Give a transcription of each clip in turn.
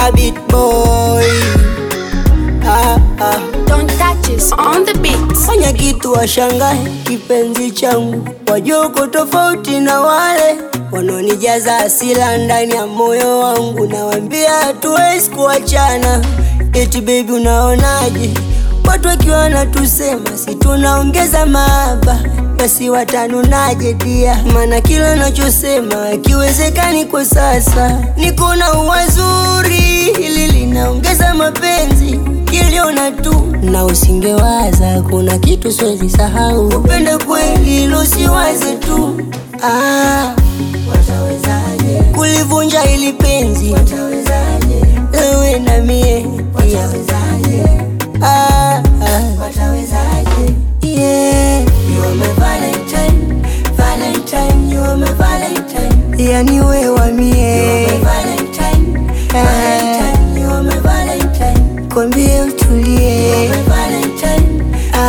a beat boy. Ah, ah. Don't touch us on the beat. Fanya kitu washangae, kipenzi changu, wajua uko tofauti na wale wanaonijaza asila ndani ya moyo wangu. Nawambia hatuwezi kuachana, eti baby, unaonaje? Watu wakiwa wanatusema si tunaongeza mahaba, basi watanunaje dia? Maana kila nachosema akiwezekani kwa sasa, niko na uwazuri, hili linaongeza mapenzi kiliona tu na usingewaza, kuna kitu siwezi sahau. Upende kweli losiwaze tu ah, watawezaje kulivunja ili penzi? Watawezaje ewe na mie watawezaje? Ah, ah. watawezaje? Yeah. You are my Valentine, Valentine, you are my Valentine. Yani we wa mie Valentine, Valentine, you are my Valentine. Kwambie utulie Ah.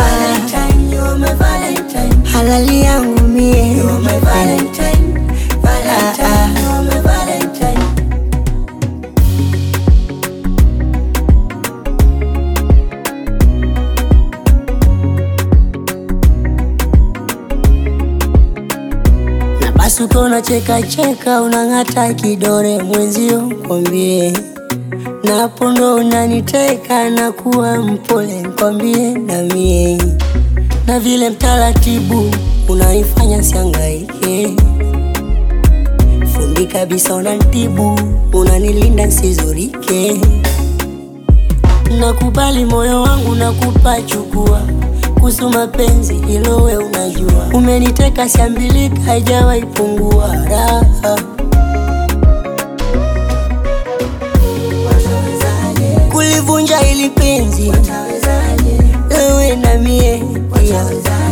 halali yangu mie Ah, ah. na basi ukiwa unacheka cheka unang'ata kidore mwenzio kwambie napo ndo unaniteka na kuwa mpole kwambie na mie na vile mtaratibu unaifanya siangaike fundi kabisa unantibu unanilinda nsizurike nakubali moyo wangu nakupa chukua kuhusu mapenzi hilo we unajua umeniteka siambilika haijawahi pungua raha kulivunja ili penzi wewe na mie pia